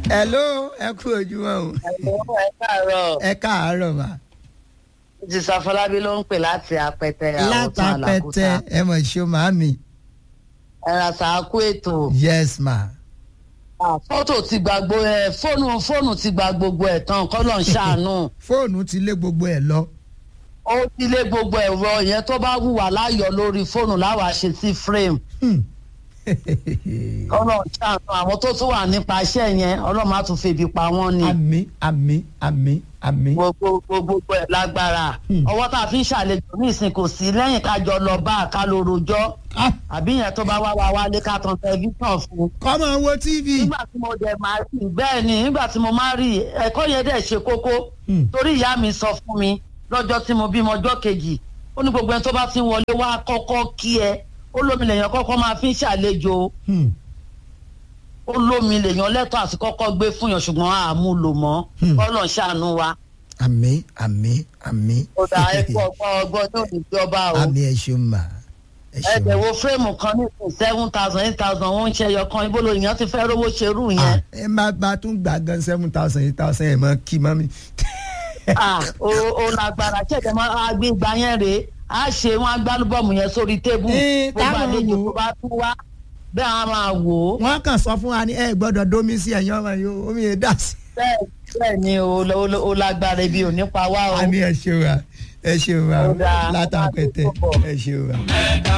hello ẹ kú ojúmọ́ o Ẹ̀lọ́ ẹ káàárọ̀. ẹ káàárọ̀ mà Ti Safọlábí ló ń pè láti apẹtẹ àwọn tó látàpẹtẹ àlàkúta. ẹ mọ̀ ṣó màámi Ẹ ra sàákú ètò. yes ma Fọ́tò ti gba gbogbo ẹ̀ fóònù fóònù ti gba gbogbo ẹ̀ tán kọ́lọ̀ ń ṣàánú. fóònù ti lé gbogbo ẹ lọ Ó ti lé gbogbo ẹ̀rọ yẹn tó bá wùwà láyọ̀ lórí fóònù láwa ṣe sí frame. Hmm. Kọ́lọ̀ ń ṣàánú àwọn tó tún wà nípa iṣẹ́ yẹn ọlọ́run á tún febi pa wọ́n ni. àmì àmì àmì àmì gbogbo gbogbo ẹ̀ lágbára. Hmm. Ọwọ́ tá a fi ń ṣàlejò ní ìsìn kò sí lẹ́yìn ká jọ lọ bá a ká lọ rojọ́. Ah, àbí yẹn tó bá wá wá wálé ká tan tẹlifíṣàn fún un. kọ́mọ wo tv nígbà tí mo dẹ̀ máa rí bẹ́ẹ̀ ni nígbà tí mo máa rí ẹ̀kọ́ yẹn dẹ̀ ṣe kókó Hmm. torí ìyá mi sọ fún mi lọ́jọ́ tí mo bímọ ọjọ́ kejì ó ní gbogbo ẹni tó bá ti ń wọlé wá kọ́kọ́ kí ẹ ó lómi lèèyàn kọ́kọ́ máa fi ń ṣàlejò Hmm. ó lómi lèèyàn lẹ́tọ̀ọ́ àti kọ́kọ́ gbé fún yàn ṣùgbọ́n àmúlò mọ́ Hmm. kọ́lọ̀ ṣàánú wa àmì àmì àmì ó dá ẹ̀kọ́ ọgbọ́n ọgbọ́n ní òníjọba o àmì ẹ ṣeun mà ẹ ṣeun ẹ̀dẹ̀ wo fírémù kan ní seven thousand eight thousand ó ń ṣe ẹyọ kan ibo lóyìn ti fẹ́ rówó ṣerú yẹn. Ah, ẹ má bá tún gbà gan seven thousand eight thousand ẹ mọ kí mọ́ mi. Ah, o o lágbára ṣẹ̀dẹ̀ máa gbé ìgbà yẹn rèé a ṣe wọn agbálùbọ̀mù yẹn sórí tébù Eh, gbogbo táwọn àlejò wò ó. tó bá tún wá bẹ́ẹ̀ á máa wò ó wọ́n kàn sọ fún wa ní ẹ gbọ́dọ̀ dómi sí ẹ̀yìn ọmọ yìí o, omi yẹn dà sí. bẹ́ẹ̀ bẹ́ẹ̀ ni o o- o lágbára ibi ò ní pa wá o. àmì ẹ ṣeun wa ẹ ṣeun wa Ó dáa. látàpẹtẹ ẹ ṣeun wa.